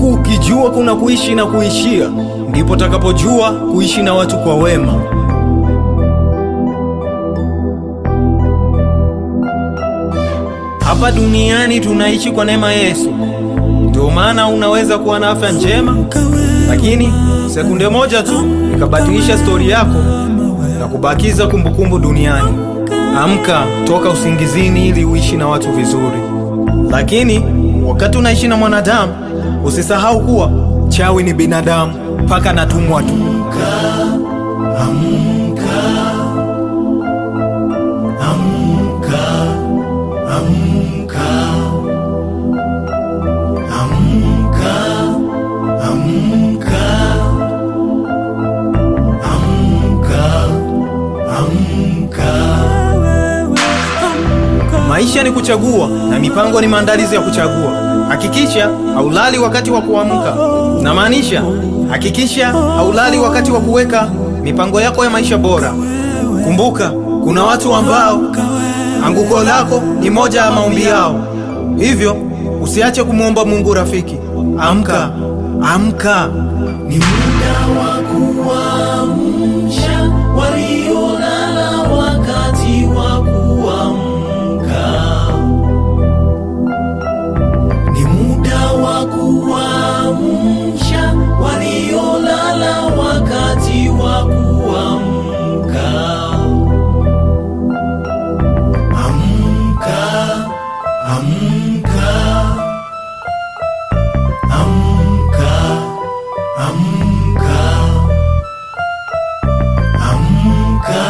Siku ukijua kuna kuishi na kuishia, ndipo takapojua kuishi na watu kwa wema. Hapa duniani tunaishi kwa neema Yesu, ndio maana unaweza kuwa na afya njema, lakini sekunde moja tu ikabadilisha stori yako na kubakiza kumbukumbu duniani. Amka toka usingizini ili uishi na watu vizuri, lakini wakati unaishi na mwanadamu usisahau kuwa chawi ni binadamu, mpaka natumwa tu. Maisha ni kuchagua na mipango ni maandalizi ya kuchagua. Hakikisha haulali wakati wa kuamka, namaanisha hakikisha haulali wakati wa kuweka mipango yako ya maisha bora. Kumbuka, kuna watu ambao anguko lako ni moja ya maombi yao, hivyo usiache kumwomba Mungu. Rafiki, amka, amka, ni muda wa kuamsha waliolala, wakati wa kuamka ni muda wa kuamsha waliolala, wakati wa kuamka. Amka, amka, amka, amka, amka,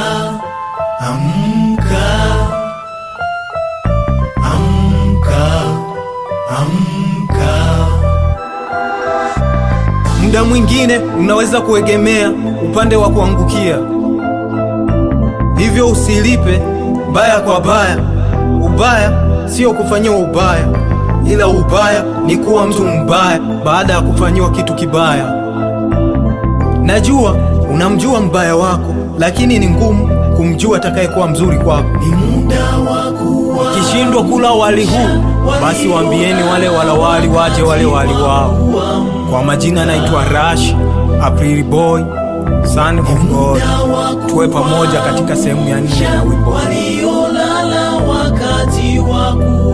amka, amka, amka. Muda mwingine unaweza kuegemea upande wa kuangukia, hivyo usilipe baya kwa baya. Ubaya sio kufanyiwa ubaya, ila ubaya ni kuwa mtu mbaya baada ya kufanyiwa kitu kibaya. Najua unamjua mbaya wako, lakini ni ngumu kumjua atakayekuwa mzuri kwako. Ni muda wa kuwa kishindwa kula wali huu, basi waambieni wale wala wali waje wale wali wao. Kwa majina naitwa Rash April Boy, son of God. Tuwe pamoja katika sehemu ya nne ya wimbo huu. waliolala wakati wa ku